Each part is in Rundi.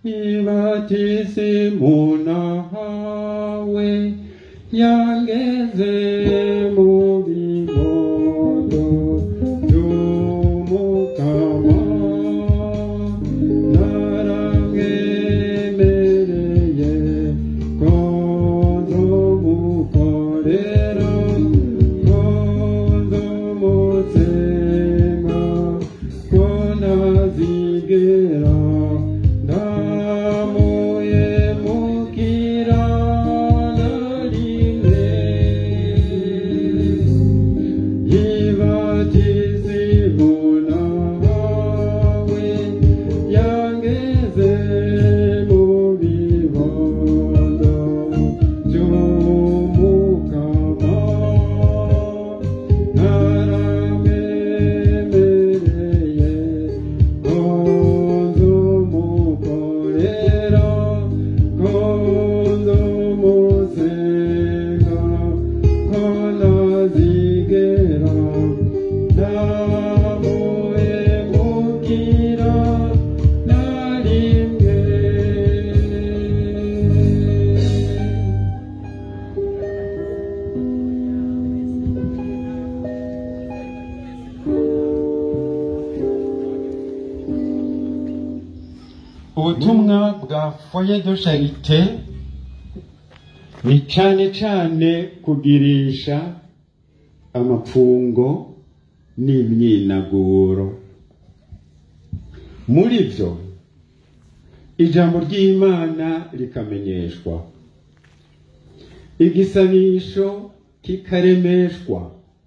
ibatisimu nahawe yangeze mu bibondo by'umukama naramwemereye ko nzomukorera ko nzomusenga ko ntazigera ndamuhemukira na rimwe yibatizimu nawe yangeze mu bibondo by'umukama naramemereye ko nzumukorera ko nzumusenga ko ntazigera ndamuhemukira na rimwe ubutumwa bwa foye de charite ni cyane cyane kugirisha amapfungo n'imyinaguro muri byo ijambo ry'imana rikamenyeshwa igisabisho kikaremeshwa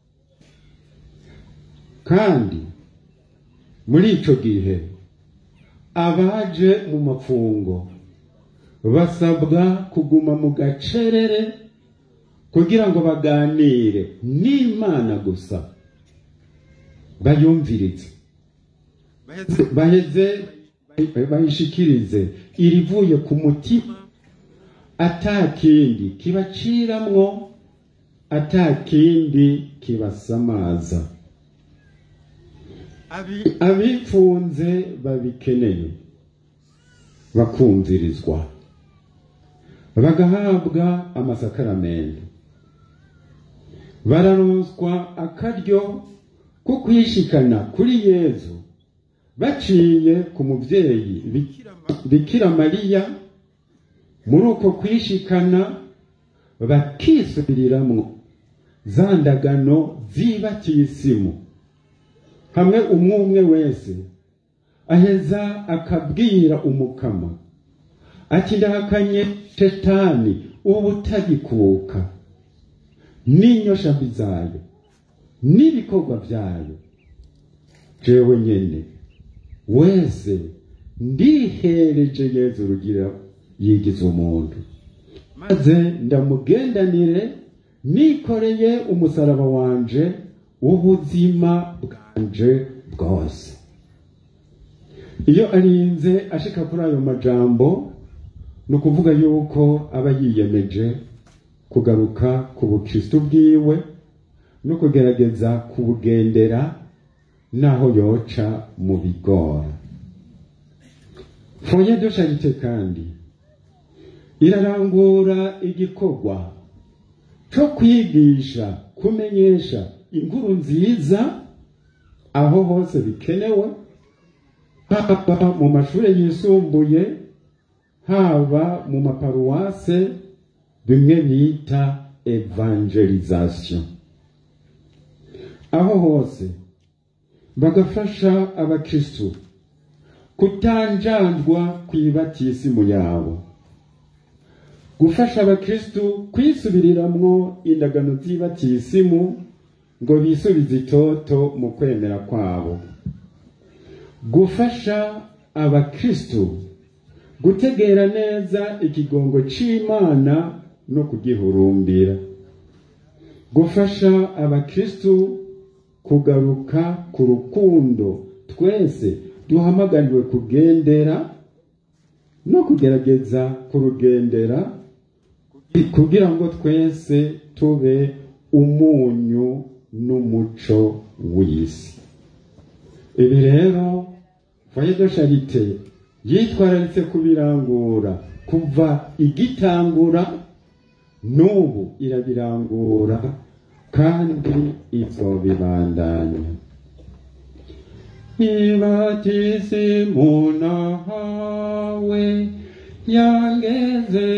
kandi muri icyo gihe abaje mu mapfungo basabwa kuguma mu gacerere kugira ngo baganire n'imana gusa bayumvirize baheze bayishikirize irivuye ku mutima atakindi kibaciramwo atakindi kibasamaza abipfunze babikeneye bakumvirizwa bagahabwa amasakaramentu bararonswa akaryo ko kwishikana kuri yezu baciye ku mubyeyi bikira mariya muri uko kwishikana bakisubiriramwo za ndagano z'ibatisimu hamwe umwe umwe wese aheza akabwira umukama ati ndahakanye shetani ubu utagikuka n'inyoshambi zayo n'ibikorwa byayo jewe nyene wese ndihereje yezu rugira yigize umuntu maze ndamugendanire nikoreye umusaraba wanje w'ubuzima bwanje bwose iyo arinze ashika kuri ayo majambo ni ukuvuga yuko aba yiyemeje kugaruka ku bukristu bwiwe no kugerageza kubugendera naho yoca mu bigora foye de charite kandi irarangura igikorwa cyo kwigisha kumenyesha inkuru nziza aho hose bikenewe haba mu mashuri yisumbuye haba mu maparuwase bimwe bita evangelization aho hose bagafasha abakristu kutanjandwa ku ibatisimu yabo gufasha abakristu kwisubiriramwo indagano z'ibatisimu ngo bisubize itoto mu kwemera kwabo gufasha abakristu gutegera neza ikigongo c'imana no kugihurumbira gufasha abakristu kugaruka ku rukundo twese duhamagariwe kugendera no kugerageza kurugendera kugira ngo twese tube umunyu n'umuco w'isi ibi rero foye de charite yitwararitse kubirangura kuva igitangura n'ubu irabirangura kandi izobibandanya ibatisi munahawe yangeze